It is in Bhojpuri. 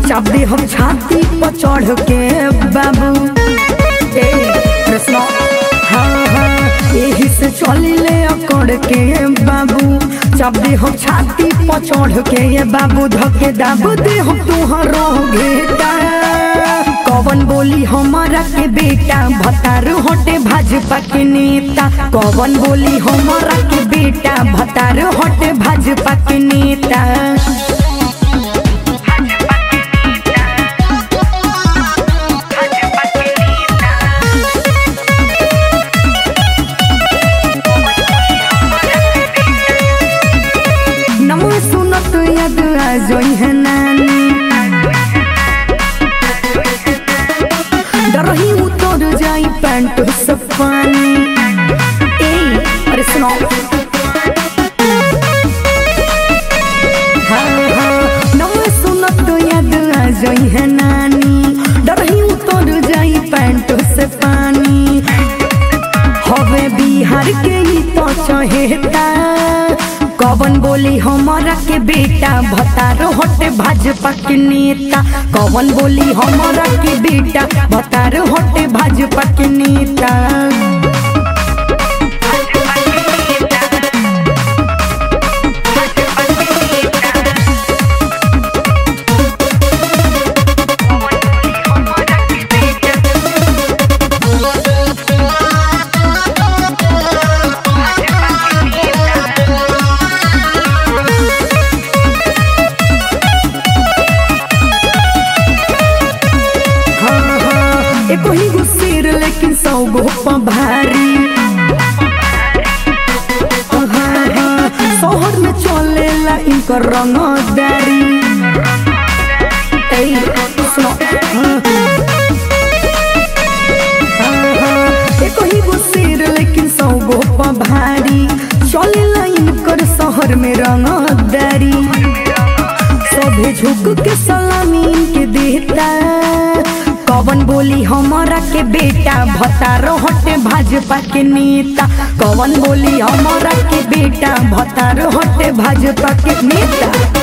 चाप दे हम छाती पर चढ़ के बाबू ए कृष्ण हाँ हाँ यही से चली ले अकड़ के बाबू चाप दे हम छाती पर चढ़ के ये बाबू धके दाबू दे हम तुहरो घेटा कवन बोली हमारा के बेटा भतार हटे भाजपा के नेता कवन बोली हमारा के बेटा भतार हटे भाजपा के नेता नमो सुनत यद आ जोई है नानी डरही उतर जाई पैंट से पानी ए अरे सुनो हाँ हाँ नमो सुनत यद आ जोई है नानी डरही उतर जाई पैंट से पानी हवे बिहार के ही तो चहेता कवन बोली हमारा के बेटा भतार हटे भाजपा के नेता कवन बोली हमारा के बेटा भतार हटे भाजपा के नेता हाँ हाँ एको ही गो सिर लेकिन सौ गो पा भारी हाँ हाँ शहर में चलेला इनकर रंगदारी ए सुनो हाँ हाँ हाँ एको ही गो सिर लेकिन सौ गो पा भारी चलेला इनकर शहर में रंगदारी सभे झुक के सलामी के देता कवन बोली हमारा के बेटा भतारो हटे भाजपा के नेता कवन बोली हमारा के बेटा भतारो हटे भाजपा के नेता